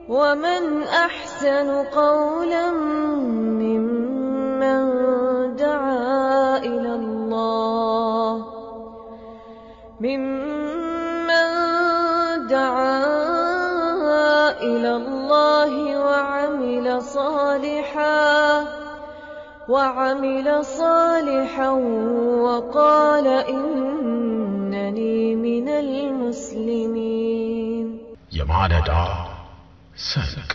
ومن أحسن قولا ممن دعا إلى الله ممن دعا إلى الله وعمل صالحا وعمل صالحا وقال إنني من المسلمين የማለዳ ሰንቅ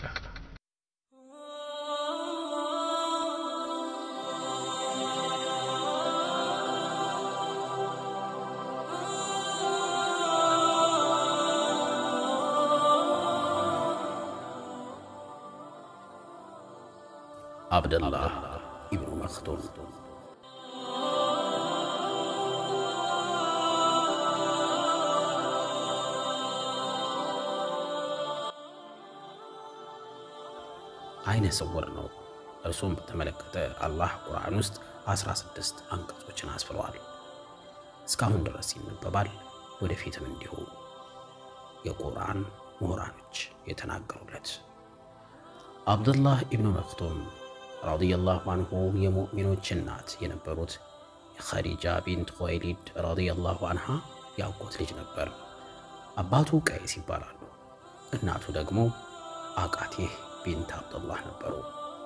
አብደላህ ኢብኑ መክቱም አይነ ስውር ነው። እርሱም በተመለከተ አላህ ቁርአን ውስጥ 16 አንቀጾችን አስፍረዋል። እስካሁን ድረስ ይነበባል፣ ወደፊትም እንዲሁ የቁርአን ምሁራኖች የተናገሩለት። አብዱላህ ኢብኑ መክቱም ረዲየላሁ አንሁ የሙእሚኖች እናት የነበሩት የኸዲጃ ቢንት ኹወይሊድ ረዲየላሁ አንሃ ያጎት ልጅ ነበር። አባቱ ቀይስ ይባላሉ። እናቱ ደግሞ አቃቴህ ቢንት አብዱላህ ነበሩ።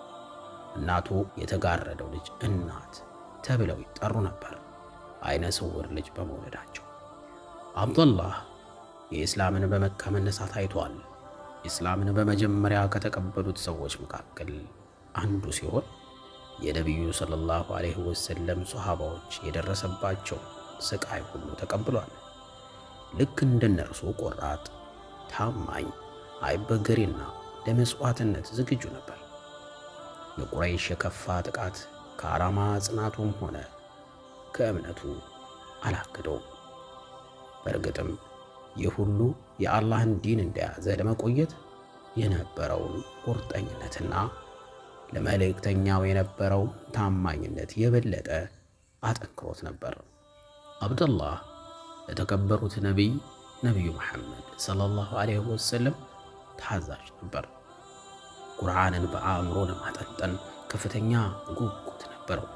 እናቱ የተጋረደው ልጅ እናት ተብለው ይጠሩ ነበር፣ አይነ ስውር ልጅ በመውለዳቸው። አብዱላህ የኢስላምን በመካ መነሳት አይቷል። ኢስላምን በመጀመሪያ ከተቀበሉት ሰዎች መካከል አንዱ ሲሆን የነቢዩ ሰለላሁ ዐለይሂ ወሰለም ሶሐባዎች የደረሰባቸው ስቃይ ሁሉ ተቀብሏል። ልክ እንደነርሱ ቆራጥ፣ ታማኝ፣ አይበገሬና ለመሥዋዕትነት ዝግጁ ነበር። የቁረይሽ የከፋ ጥቃት ከዓላማ ጽናቱም ሆነ ከእምነቱ አላገደውም። በእርግጥም ይህ ሁሉ የአላህን ዲን እንደያዘ ለመቆየት የነበረውን ቁርጠኝነትና ለመልእክተኛው የነበረው ታማኝነት የበለጠ አጠንክሮት ነበር። አብደላህ ለተከበሩት ነቢይ ነቢዩ መሐመድ ሰለላሁ ዐለይሂ ወሰለም ታዛዥ ነበር። ቁርአንን በአእምሮ ለማጠንጠን ከፍተኛ ጉጉት ነበረው።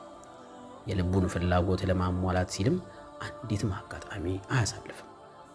የልቡን ፍላጎት ለማሟላት ሲልም አንዲትም አጋጣሚ አያሳልፍም።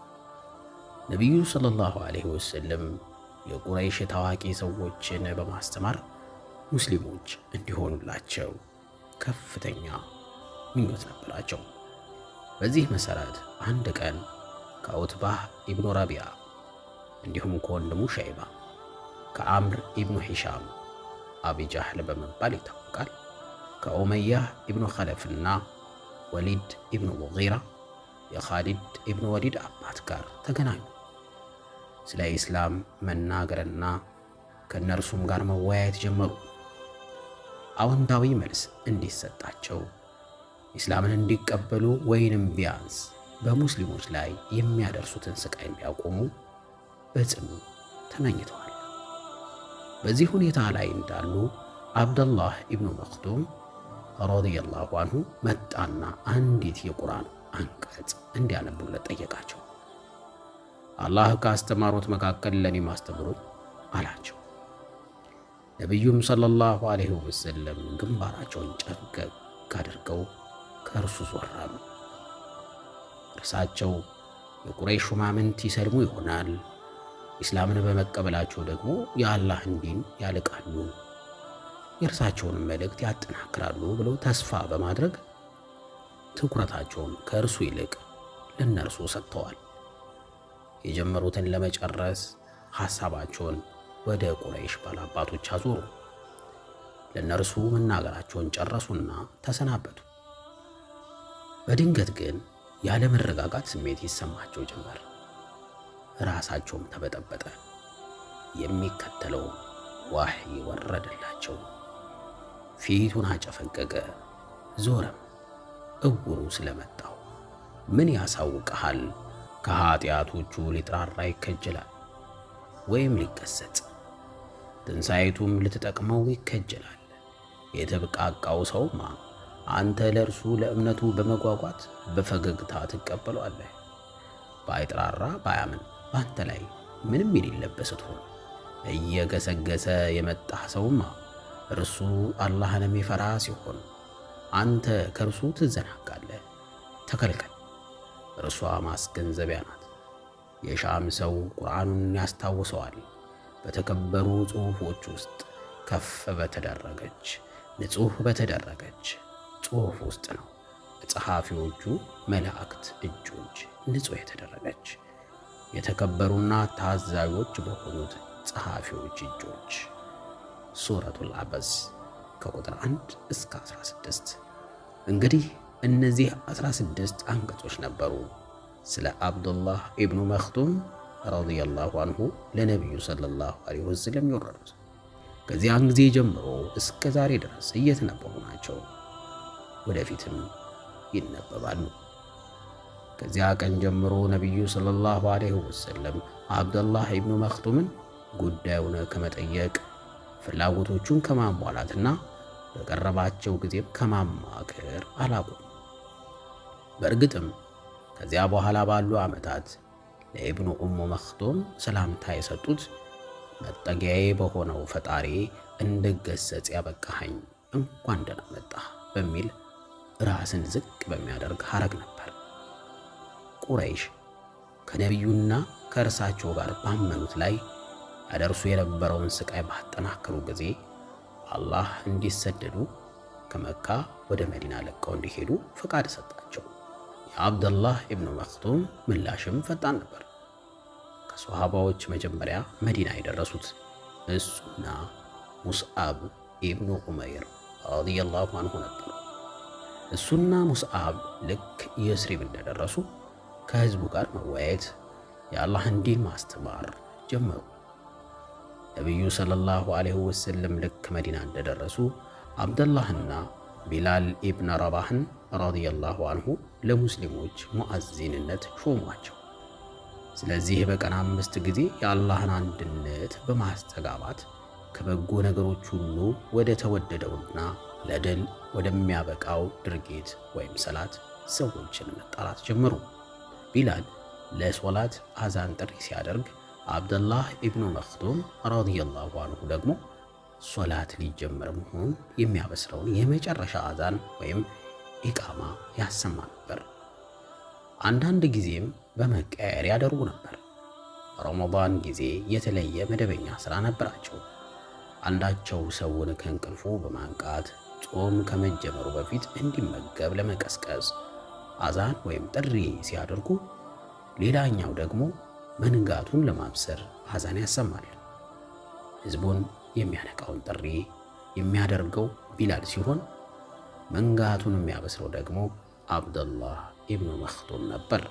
ነቢዩ ሰለላሁ ዐለይሂ ወሰለም የቁረይሽ ታዋቂ ሰዎችን በማስተማር ሙስሊሞች እንዲሆኑላቸው ከፍተኛ ምኞት ነበራቸው። በዚህ መሠረት አንድ ቀን ከዑትባህ ኢብኑ ረቢያ እንዲሁም ከወንድሙ ሸይባ ከአምር ኢብኑ ሂሻም አቢጃህል በመባል ይታወቃል። ከኡመያህ ኢብኑ ኸለፍና ወሊድ ኢብኑ ሙጊራ የኻሊድ ኢብኑ ወሊድ አባት ጋር ተገናኙ። ስለ ኢስላም መናገርና ከእነርሱም ጋር መወያየት ጀመሩ። አዎንታዊ መልስ እንዲሰጣቸው ኢስላምን እንዲቀበሉ ወይንም ቢያንስ በሙስሊሞች ላይ የሚያደርሱትን ስቃይ እንዲያቆሙ በጽኑ ተመኝተዋል። በዚህ ሁኔታ ላይ እንዳሉ አብደላህ ኢብኑ መክቱም ረዲየላሁ አንሁ መጣና አንዲት የቁርአን አንቀጽ እንዲያነቡለት ጠየቃቸው። አላህ ካስተማሩት መካከል ለእኔ ማስተምሩኝ አላቸው። ነቢዩም ሰለላሁ ዐለይሂ ወሰለም ግንባራቸውን ጨፍገግ አድርገው ከእርሱ ዞር አሉ። እርሳቸው የቁረይሽ ሹማምንት ይሰልሙ ይሆናል ኢስላምን በመቀበላቸው ደግሞ የአላህን ዲን ያልቃሉ፣ የእርሳቸውንም መልእክት ያጠናክራሉ ብለው ተስፋ በማድረግ ትኩረታቸውን ከእርሱ ይልቅ ለእነርሱ ሰጥተዋል። የጀመሩትን ለመጨረስ ሐሳባቸውን ወደ ቁረይሽ ባላባቶች አዞሩ። ለእነርሱ መናገራቸውን ጨረሱና ተሰናበቱ። በድንገት ግን ያለ መረጋጋት ስሜት ይሰማቸው ጀመር። ራሳቸውም ተበጠበጠ። የሚከተለው ዋህይ ወረደላቸው። ፊቱን አጨፈገገ፣ ዞረም። እውሩ ስለመጣው ምን ያሳውቀሃል? ከኀጢአቶቹ ሊጥራራ ይከጀላል ወይም ሊገሰጽ፣ ትንሣኤቱም ልትጠቅመው ይከጀላል። የተብቃቃው ሰውማ አንተ ለእርሱ ለእምነቱ በመጓጓት በፈገግታ ትቀበሏለህ። ባይጥራራ ባያምን በአንተ ላይ ምንም የሌለበት ስትሆን እየገሰገሰ የመጣ ሰውማ እርሱ አላህን የሚፈራ ሲሆን አንተ ከእርሱ ትዘናጋለህ። ተከልከል፣ እርሷ ማስገንዘቢያ ናት። የሻም ሰው ቁርአኑን ያስታውሰዋል። በተከበሩ ጽሑፎች ውስጥ ከፍ በተደረገች ንጹሕ በተደረገች ጽሑፍ ውስጥ ነው። በጸሐፊዎቹ መላእክት እጆች ንጹሕ የተደረገች የተከበሩና ታዛዦች በሆኑት ጸሐፊዎች እጆች። ሱረቱል አበስ ከቁጥር 1 እስከ 16። እንግዲህ እነዚህ 16 አንቀጾች ነበሩ ስለ አብዱላህ ኢብኑ መክቱም ረዲየላሁ አንሁ ለነቢዩ ሰለላሁ ዐለይሂ ወሰለም የወረዱት። ከዚያን ጊዜ ጀምሮ እስከ ዛሬ ድረስ እየተነበቡ ናቸው፣ ወደፊትም ይነበባሉ። ከዚያ ቀን ጀምሮ ነቢዩ ሰለላሁ ዐለይሂ ወሰለም አብዱላህ ኢብኑ መክቱምን ጉዳዩን ከመጠየቅ ፍላጎቶቹን ከማሟላትና በቀረባቸው ጊዜም ከማማከር አላቁም። በእርግጥም ከዚያ በኋላ ባሉ ዓመታት ለኢብኑ ኡሙ መክቱም ሰላምታ የሰጡት መጠጊያዬ በሆነው ፈጣሪ እንድገሰጽ ያበቃኸኝ እንኳን ደህና መጣህ በሚል ራስን ዝቅ በሚያደርግ ሐረግ ነበር። ቁረይሽ ከነቢዩና ከእርሳቸው ጋር ባመኑት ላይ ያደርሱ የነበረውን ስቃይ ባጠናከሩ ጊዜ አላህ እንዲሰደዱ ከመካ ወደ መዲና ለቀው እንዲሄዱ ፈቃድ ሰጣቸው። የአብደላህ ኢብኑ መክቱም ምላሽም ፈጣን ነበር። ከሶሃባዎች መጀመሪያ መዲና የደረሱት እሱና ሙስዓብ ኢብኑ ዑመይር ረዲየላሁ አንሁ ነበሩ። እሱና ሙስዓብ ልክ የስሪብ እንደደረሱ ከህዝቡ ጋር መወያየት፣ የአላህን ዲን ማስተማር ጀመሩ። ነቢዩ ሰለላሁ ዐለይሂ ወሰለም ልክ መዲና እንደደረሱ አብደላህና ቢላል ኢብን ረባህን ረዲየላሁ አንሁ ለሙስሊሞች ሙዓዚንነት ሾሟቸው። ስለዚህ በቀን አምስት ጊዜ የአላህን አንድነት በማስተጋባት ከበጎ ነገሮች ሁሉ ወደ ተወደደውና ለድል ወደሚያበቃው ድርጊት ወይም ሰላት ሰዎችን መጣራት ጀመሩ። ቢላል ለሶላት አዛን ጥሪ ሲያደርግ አብደላህ ኢብኑ መክቱም ረዲየላሁ አንሁ ደግሞ ሶላት ሊጀመር መሆኑን የሚያበስረውን የመጨረሻ አዛን ወይም ኢቃማ ያሰማ ነበር። አንዳንድ ጊዜም በመቀየር ያደርጉ ነበር። ረመዳን ጊዜ የተለየ መደበኛ ሥራ ነበራቸው። አንዳቸው ሰውን ከእንቅልፉ በማንቃት ጾም ከመጀመሩ በፊት እንዲመገብ ለመቀስቀስ አዛን ወይም ጥሪ ሲያደርጉ፣ ሌላኛው ደግሞ መንጋቱን ለማብሰር አዛን ያሰማል። ሕዝቡን የሚያነቃውን ጥሪ የሚያደርገው ቢላል ሲሆን መንጋቱን የሚያበስረው ደግሞ አብደላህ ኢብኑ መክቱም ነበር።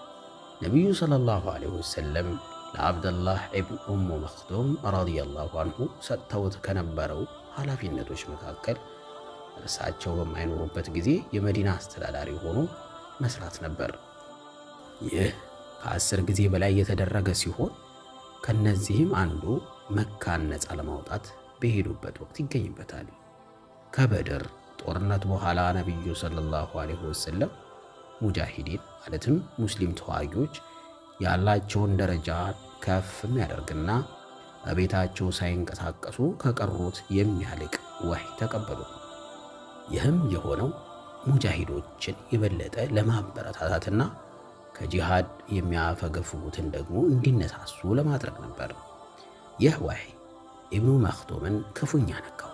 ነቢዩ ሰለላሁ ዐለይሂ ወሰለም ለአብደላህ ኢብን ኡሙ መክቱም ረዲየላሁ አንሁ ሰጥተውት ከነበረው ኃላፊነቶች መካከል እርሳቸው በማይኖሩበት ጊዜ የመዲና አስተዳዳሪ ሆኖ መስራት ነበር። ይህ ከአስር ጊዜ በላይ የተደረገ ሲሆን ከነዚህም አንዱ መካን ነፃ ለማውጣት በሄዱበት ወቅት ይገኝበታል። ከበድር ጦርነት በኋላ ነቢዩ ሰለላሁ ዐለይሂ ወሰለም ሙጃሂዲን ማለትም ሙስሊም ተዋጊዎች ያላቸውን ደረጃ ከፍ የሚያደርግና በቤታቸው ሳይንቀሳቀሱ ከቀሩት የሚያልቅ ወህይ ተቀበሉ። ይህም የሆነው ሙጃሂዶችን የበለጠ ለማበረታታትና ከጂሃድ የሚያፈገፍጉትን ደግሞ እንዲነሳሱ ለማድረግ ነበር። ይህ ወህይ ኢብኑ መክቱምን ክፉኛ ነካው።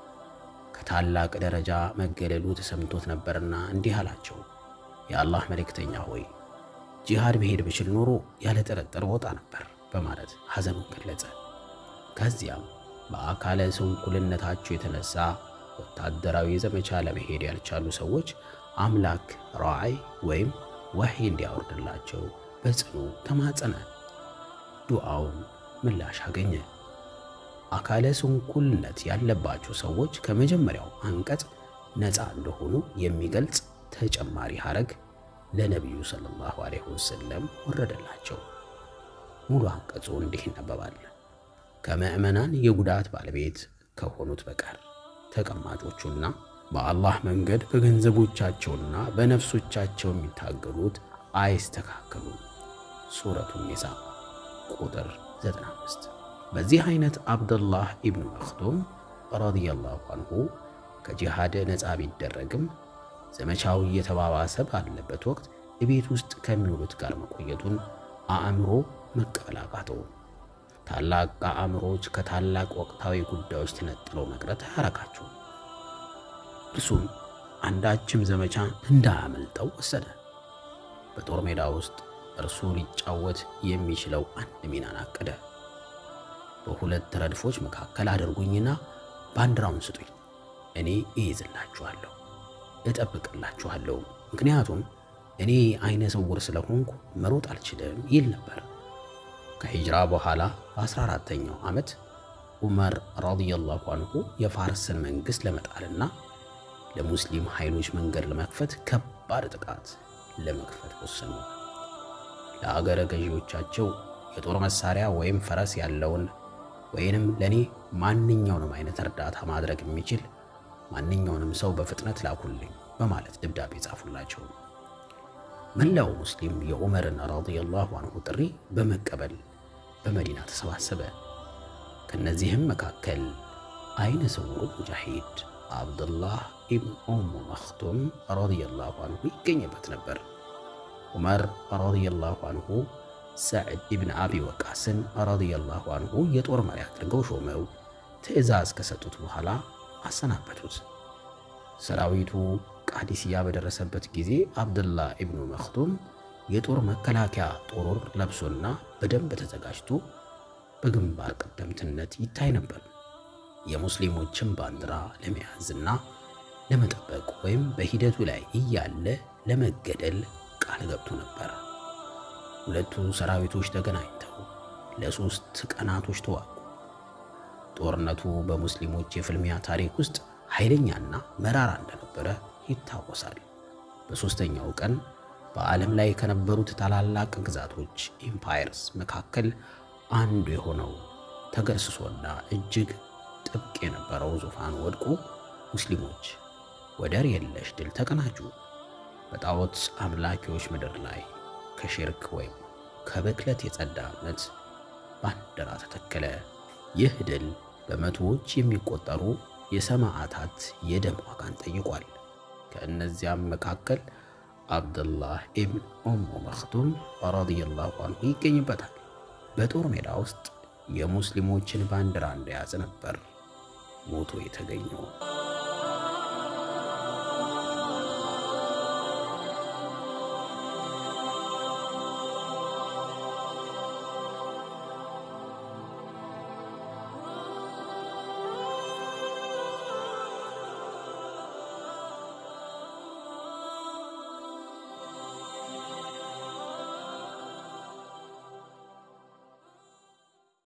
ከታላቅ ደረጃ መገለሉ ተሰምቶት ነበርና እንዲህ አላቸው፣ የአላህ መልእክተኛ ሆይ ጂሃድ መሄድ ብችል ኖሮ ያለ ጥርጥር ወጣ ነበር በማለት ሐዘኑን ገለጸ። ከዚያም በአካለ ስንኩልነታቸው የተነሳ ወታደራዊ ዘመቻ ለመሄድ ያልቻሉ ሰዎች አምላክ ራዕይ ወይም ወህይ እንዲያወርድላቸው በጽኑ ተማጸነ። ዱዓውን ምላሽ አገኘ። አካለ ስንኩልነት ያለባቸው ሰዎች ከመጀመሪያው አንቀጽ ነፃ እንደሆኑ የሚገልጽ ተጨማሪ ሐረግ ለነቢዩ ሰለላሁ ዐለይሂ ወሰለም ወረደላቸው። ሙሉ አንቀጹ እንዲህ ይነበባል። ከምዕመናን የጉዳት ባለቤት ከሆኑት በቀር ተቀማጮቹና በአላህ መንገድ በገንዘቦቻቸውና በነፍሶቻቸው የሚታገሉት አይስተካከሉም። ሱረቱ ኒሳ ቁጥር 95። በዚህ አይነት አብደላህ ኢብኑ መክቱም ረዲየላሁ አንሁ ከጂሃድ ነፃ ቢደረግም ዘመቻው እየተባባሰ ባለበት ወቅት እቤት ውስጥ ከሚውሉት ጋር መቆየቱን አእምሮ መቀበል አቃተው። ታላቅ አእምሮች ከታላቅ ወቅታዊ ጉዳዮች ተነጥለው መቅረት አያረካቸው። እርሱም አንዳችም ዘመቻ እንዳያመልጠው ወሰደ። በጦር ሜዳ ውስጥ እርሱ ሊጫወት የሚችለው አንድ ሚናን አቀደ። በሁለት ረድፎች መካከል አድርጉኝና ባንዲራውን ስጡኝ፣ እኔ እይዝላችኋለሁ፣ እጠብቅላችኋለሁ። ምክንያቱም እኔ አይነ ስውር ስለሆንኩ መሮጥ አልችልም ይል ነበር። ከሂጅራ በኋላ በ14ተኛው ዓመት ዑመር ረዲየላሁ አንሁ የፋርስን መንግሥት ለመጣልና ለሙስሊም ኃይሎች መንገድ ለመክፈት ከባድ ጥቃት ለመክፈት ወሰኑ። ለአገረ ገዢዎቻቸው የጦር መሳሪያ ወይም ፈረስ ያለውን ወይንም ለእኔ ማንኛውንም አይነት እርዳታ ማድረግ የሚችል ማንኛውንም ሰው በፍጥነት ላኩልኝ በማለት ደብዳቤ ጻፉላቸው። መላው ሙስሊም የዑመርን ረዲየላሁ አንሁ ጥሪ በመቀበል በመዲና ተሰባሰበ። ከነዚህም መካከል አይነ ስውሩ ሙጃሂድ አብዱላህ ኢብን ኡሙ መክቱም ረዲየላሁ አንሁ ይገኝበት ነበር። ዑመር ረዲየላሁ አንሁ ሰዕድ ኢብን አቢ ወቃስን ረዲየላሁ አንሁ የጦር መሪ አድርገው ሾመው ትዕዛዝ ከሰጡት በኋላ አሰናበቱት። ሰራዊቱ ቃዲስያ በደረሰበት ጊዜ አብዱላህ ኢብኑ መክቱም የጦር መከላከያ ጦር ለብሶና በደንብ ተዘጋጅቶ በግንባር ቀደምትነት ይታይ ነበር። የሙስሊሞችን ባንዲራ ለመያዝና ለመጠበቅ ወይም በሂደቱ ላይ እያለ ለመገደል ቃል ገብቶ ነበር። ሁለቱ ሰራዊቶች ተገናኝተው ለሶስት ቀናቶች ተዋጉ። ጦርነቱ በሙስሊሞች የፍልሚያ ታሪክ ውስጥ ኃይለኛና መራራ እንደነበረ ይታወሳል። በሦስተኛው ቀን በዓለም ላይ ከነበሩት ታላላቅ ግዛቶች ኢምፓየርስ መካከል አንዱ የሆነው ተገርስሶና እጅግ ጥብቅ የነበረው ዙፋን ወድቆ ሙስሊሞች ወደር የለሽ ድል ተቀናጁ። በጣዖት አምላኪዎች ምድር ላይ ከሽርክ ወይም ከብክለት የጸዳ እምነት ባንዲራ ተተከለ። ይህ ድል በመቶዎች የሚቆጠሩ የሰማዕታት የደም ዋጋን ጠይቋል። ከእነዚያም መካከል አብዱላህ ኢብን ኡሙ መክቱም ረዲየላሁ አንሁ ይገኝበታል። በጦር ሜዳ ውስጥ የሙስሊሞችን ባንዲራ እንደያዘ ነበር ሞቶ የተገኘው።